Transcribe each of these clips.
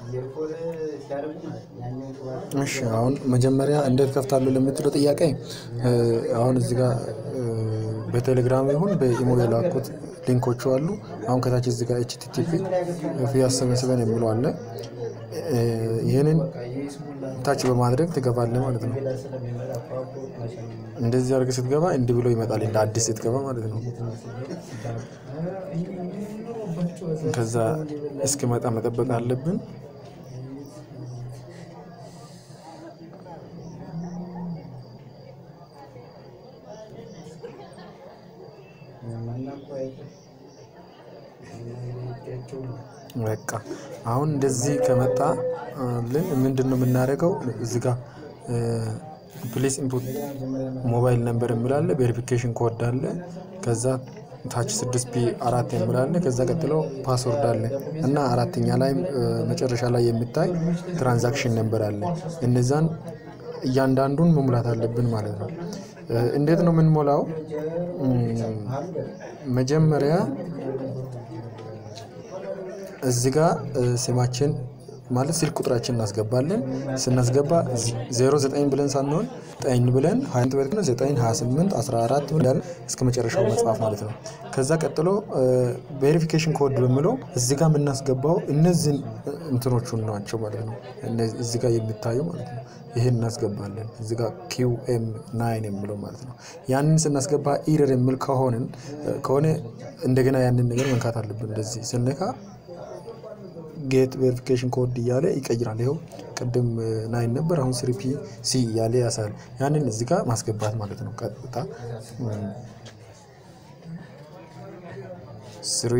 እሺ አሁን መጀመሪያ እንዴት ከፍታለሁ ለምትለው ጥያቄ እ፣ አሁን እዚህ ጋር እ፣ በቴሌግራም ይሁን በኢሞ የላኩት ሊንኮቹ አሉ። አሁን ከታች እዚህ ጋር ኤችቲቲፒ ፊያስ ሰቨን ሰቨን የሚለው አለ። እ፣ ይህንን ታች በማድረግ ትገባለህ ማለት ነው። እንደዚህ አድርገህ ስትገባ እንዲህ ብሎ ይመጣል። እንደ አዲስ ስትገባ ማለት ነው። ከዛ እስኪመጣ መጠበቅ አለብን። በቃ አሁን እንደዚህ ከመጣ ልን ምንድን ነው የምናደርገው? እዚህ ጋር ፕሊስ ኢንፑት ሞባይል ነምበር የሚላለ ቬሪፊኬሽን ኮድ አለ። ከዛ ታች ስድስት ፒ አራት የሚላለ ከዛ ቀጥሎ ፓስወርድ አለ እና አራተኛ ላይ መጨረሻ ላይ የሚታይ ትራንዛክሽን ነምበር አለ። እነዛን እያንዳንዱን መሙላት አለብን ማለት ነው። እ፣ እንዴት ነው የምንሞላው? እም፣ መጀመሪያ እዚህ ጋር እ፣ ስማችን ማለት ስልክ ቁጥራችን እናስገባለን። ስናስገባ 09 ብለን ሳንሆን ጠኝ ብለን 20 ብለን 9 28 14 ብለን እስከ መጨረሻው መጽሐፍ ማለት ነው። ከዛ ቀጥሎ ቬሪፊኬሽን ኮድ በሚለው እዚህ ጋር የምናስገባው እነዚህን እንትኖቹን ናቸው ማለት ነው። እነዚህ እዚህ ጋር የሚታዩ ማለት ነው። ይህን እናስገባለን እዚህ ጋር ኪው ኤም ናይን የሚለው ማለት ነው። ያንን ስናስገባ ኢረር የሚል ከሆንን ከሆነ እንደገና ያንን ነገር መንካት አለብን። እንደዚህ ስነካ ጌት ቬሪፊኬሽን ኮድ እያለ ይቀይራል። ይኸው ቅድም ናይን ነበር፣ አሁን ስሪ ፒ ሲ እያለ ያሳያል። ያንን እዚህ ጋር ማስገባት ማለት ነው። ቀጥታ ስሪ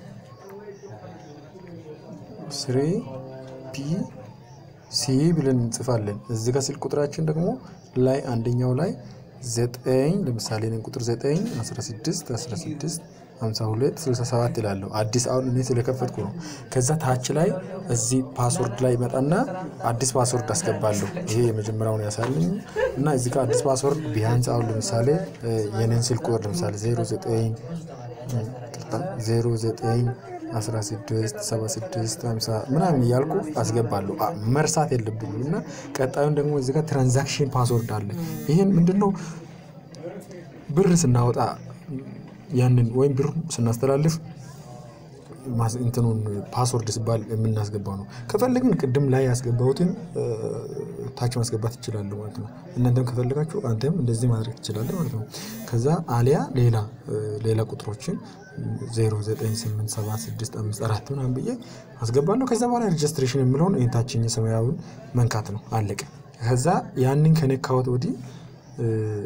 ስሪ ፒ ሲ ብለን እንጽፋለን። እዚህ ጋር ስልክ ቁጥራችን ደግሞ ላይ አንደኛው ላይ ዘጠኝ ለምሳሌ ነን ቁጥር ዘጠኝ አስራ ስድስት አስራ ስድስት ሀምሳ ሁለት ስልሳ ሰባት ይላለሁ። አዲስ አሁን እኔ ስለከፈትኩ ነው። ከዛ ታች ላይ እዚህ ፓስወርድ ላይ ይመጣና አዲስ ፓስወርድ አስገባለሁ። ይሄ የመጀመሪያውን ያሳልኝ እና እዚህ ጋር አዲስ ፓስወርድ ቢያንስ አሁን ለምሳሌ የኔን ስልክ ቁጥር ለምሳሌ ዜሮ ዘጠኝ ዜሮ ዘጠኝ 16 76 50 ምናምን እያልኩ አስገባለሁ። አ- መርሳት የለብኝም እና ቀጣዩን ደግሞ እዚህ ጋር ትራንዛክሽን ፓስወርድ አለ። ይህን ምንድነው ብር ስናወጣ ያንን ወይም ብር ስናስተላልፍ ማስ- እንትኑን ፓስወርድ ሲባል የምናስገባው ነው። ከፈለግን ቅድም ላይ ያስገባሁትን እ፣ ታች ማስገባት ይችላሉ ማለት ነው። እናንተም ከፈለጋችሁ አንተም እንደዚህ ማድረግ ትችላለህ ማለት ነው። ከዛ አሊያ ሌላ እ፣ ሌላ ቁጥሮችን 098765 ምናምን ብዬ አስገባለሁ። ከዛ በኋላ ሬጅስትሬሽን የምለውን ይህን ታችኛ ሰማያዊውን መንካት ነው። አለቀ። ከዛ ያንን ከነካወት ወዲህ እ፣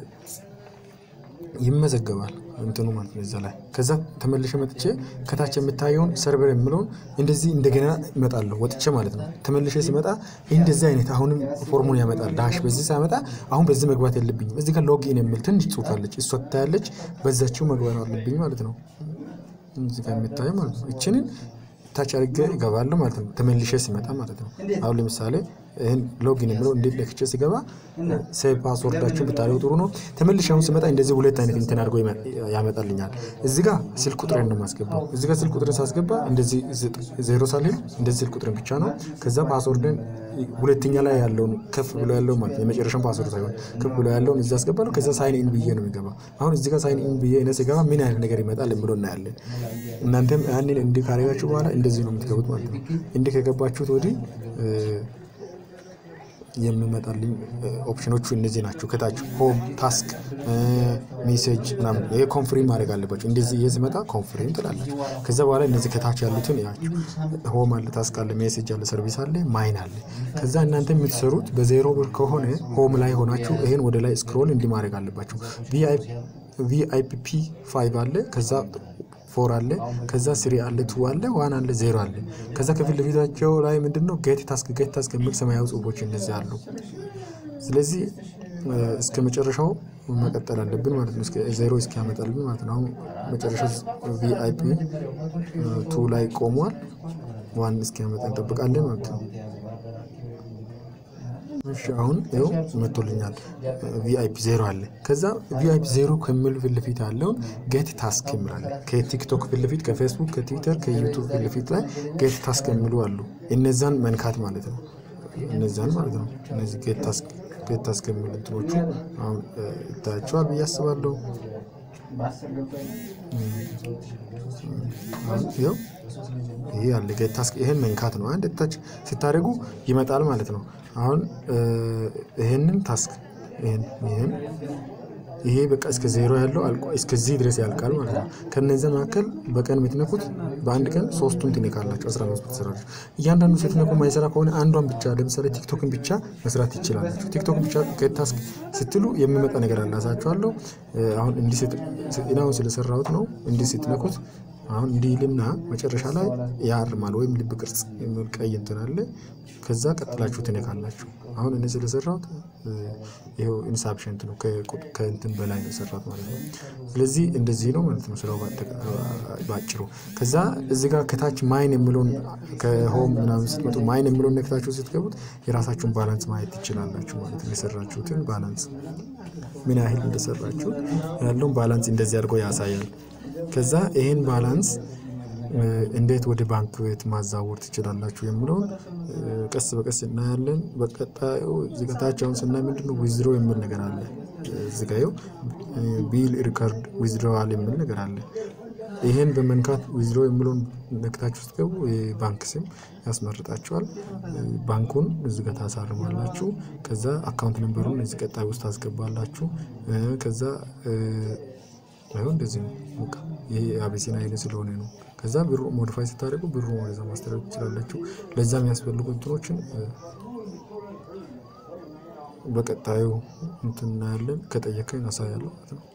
ይመዘገባል እንትኑ ማለት ነው እዛ ላይ። ከዛ ተመልሼ መጥቼ ከታች የምታየውን ሰርቨር የምለውን እንደዚህ እንደገና እመጣለሁ ወጥቼ ማለት ነው። ተመልሼ ሲመጣ እንደዚህ አይነት አሁንም ፎርሙን ያመጣል ዳሽ። በዚህ ሳመጣ አሁን በዚህ መግባት የለብኝም። እዚህ ጋር ሎጊን የሚል ትንሽ ጽሑፍ አለች፣ እሷ ትታያለች። በዛችው መግባት አለብኝ ማለት ነው። እዚህ ጋር የምታየው ማለት ነው። እችንን ታች አድርጌ እገባለሁ ማለት ነው። ተመልሼ ሲመጣ ማለት ነው። አሁን ለምሳሌ ይህን ሎጊን የምለው እንዴት ለክቼ ሲገባ ሴቭ ፓስወርዳችሁን ብታደርጉ ጥሩ ነው። ተመልሼ አሁን ሲመጣ እንደዚህ ሁለት አይነት እንትን አድርጎ ይመ- ያመጣልኛል። እዚህ ጋር ስልክ ቁጥሬን ነው የማስገባው። እዚህ ጋር ስልክ ቁጥሬን ሳስገባ እንደዚህ ዘጠ- ዜሮ ሳልል እንደዚህ ስልክ ቁጥሬን ብቻ ነው። ከዛ ፓስወርድን ሁለተኛ ላይ ያለውን ከፍ ብሎ ያለው ማለት ነው የመጨረሻውን ፓስወርድ ሳይሆን ከፍ ብሎ ያለውን እዚህ አስገባለሁ። ከዛ ሳይን ኢን ብዬ ነው የሚገባ። አሁን እዚህ ጋር ሳይን ኢን ብዬ እኔ ስገባ ምን አይነት ነገር ይመጣል የሚለው እናያለን። እናንተም ያንን እንዲህ ካደረጋችሁ በኋላ እንደዚህ ነው የምትገቡት ማለት ነው። እንዲህ ከገባችሁት ወዲህ እ፣ የሚመጣልኝ እ፣ ኦፕሽኖቹ እነዚህ ናቸው። ከታች ሆም፣ ታስክ፣ ሜሴጅ ምናምን ይሄ ኮንፍሪም ማድረግ አለባቸው። እንደዚህ ይሄ ሲመጣ ኮንፍሪም ትላላችሁ። ከዛ በኋላ እነዚህ ከታች ያሉትን ያችሁ ሆም አለ፣ ታስክ አለ፣ ሜሴጅ አለ፣ ሰርቪስ አለ፣ ማይን አለ። ከዛ እናንተ የምትሰሩት በዜሮ ብር ከሆነ ሆም ላይ ሆናችሁ ይሄን ወደ ላይ ስክሮል እንዲህ ማድረግ አለባችሁ። ቪአይፒ ፋይቭ አለ ከዛ ፎር አለ ከዛ ስሪ አለ ቱ አለ ዋን አለ ዜሮ አለ ከዛ ከፊት ለፊታቸው ላይ ምንድን ነው ጌት ታስክ ጌት ታስክ የሚል ሰማያዊ ጽሁፎች እነዚህ አሉ። ስለዚህ እ፣ እስከ መጨረሻው መቀጠል አለብን ማለት ነው። እስከ ዜሮ እስኪያመጣልን ማለት ነው። አሁን መጨረሻ ቪአይፒ ቱ ላይ ቆሟል። ዋን እስኪያመጣ እንጠብቃለን ማለት ነው። እሺ አሁን ይኸው መቶልኛል። ቪአይፒ ዜሮ አለ። ከዛ ቪአይፒ ዜሮ ከሚል ፊት ለፊት ያለውን ጌት ታስክ የሚላለ ከቲክቶክ ፊት ለፊት ከፌስቡክ፣ ከትዊተር፣ ከዩቱብ ፊት ለፊት ላይ ጌት ታስክ የሚሉ አሉ። እነዛን መንካት ማለት ነው። እነዛን ማለት ነው። እነዚህ ጌት ታስክ ጌት ታስክ የሚሉ እንትኖቹ አሁን ይታያቸዋል ብዬ አስባለሁ። ይኸው ይሄ ያለ ጌት ታስክ ይሄን መንካት ነው። አንድ ታች ስታደርጉ ይመጣል ማለት ነው። አሁን ይሄንን ታስክ ይሄን ይሄን ይሄ በቃ እስከ ዜሮ ያለው አልቆ እስከዚህ ድረስ ያልቃል ማለት ነው። ከነዚህ መካከል በቀን የምትነኩት በአንድ ቀን ሶስቱን ትነካላችሁ። 15 ትሰራላችሁ። እያንዳንዱ ስትነኩ ማይሰራ ከሆነ አንዷን ብቻ ለምሳሌ ቲክቶክን ብቻ መስራት ይችላላችሁ። ቲክቶክን ብቻ ከታስክ ስትሉ የሚመጣ ነገር አላሳችኋለሁ። አሁን እንዲህ አሁን ስለሰራሁት ነው። እንዲህ ስትነኩት አሁን እንዲልና መጨረሻ ላይ ያርማል ወይም ልብ ቅርጽ የሚል ቀይ እንትን አለ። ከዛ ቀጥላችሁ ትነካላችሁ። አሁን እኔ ስለሰራሁት ይኸው ኢንሳፕሽንት ነው ከእንትን በላይ ነው የሰራት ማለት ነው። ስለዚህ እንደዚህ ነው ማለት ነው ስራው ባጭሩ። ከዛ እዚ ጋር ከታች ማይን የሚለውን ከሆም ምናምን ስትመጡ ማይን የሚለውን ነክታችሁ ስትገቡት የራሳችሁን ባላንስ ማየት ትችላላችሁ ማለት ነው። የሰራችሁትን ባላንስ ምን ያህል እንደሰራችሁ ያለውን ባላንስ እንደዚህ አድርጎ ያሳያል። ከዛ ይሄን ባላንስ እንዴት ወደ ባንክ ቤት ማዛወር ትችላላችሁ የሚለውን ቀስ በቀስ እናያለን። በቀጣዩ እዚህ ጋ ታች አሁን ስናይ ምንድነው ዊዝድሮ የሚል ነገር አለ። እዚህ ጋ ይኸው ቢል ሪከርድ ዊዝድሮዋል የሚል ነገር አለ። ይሄን በመንካት ዊዝድሮ የሚለውን ነክታችሁ ስትገቡ የባንክ ስም ያስመርጣችኋል። ባንኩን እዚህ ጋር ታሳርማላችሁ። ከዛ አካውንት ነንበሩን እዚህ ቀጣይ ውስጥ ታስገባላችሁ። ከዛ ይኸው እንደዚህ ነው። በቃ ይሄ አቢሲና ኃይል ስለሆነ ነው። ከዛ ብሩ ሞዲፋይ ስታደርጉ ብሩ ወደዛ ማስተላለፍ ትችላላችሁ። ለዛ የሚያስፈልጉ እንትኖችን በቀጣዩ እንትን እናያለን። ከጠየቀኝ አሳያለሁ ማለት ነው።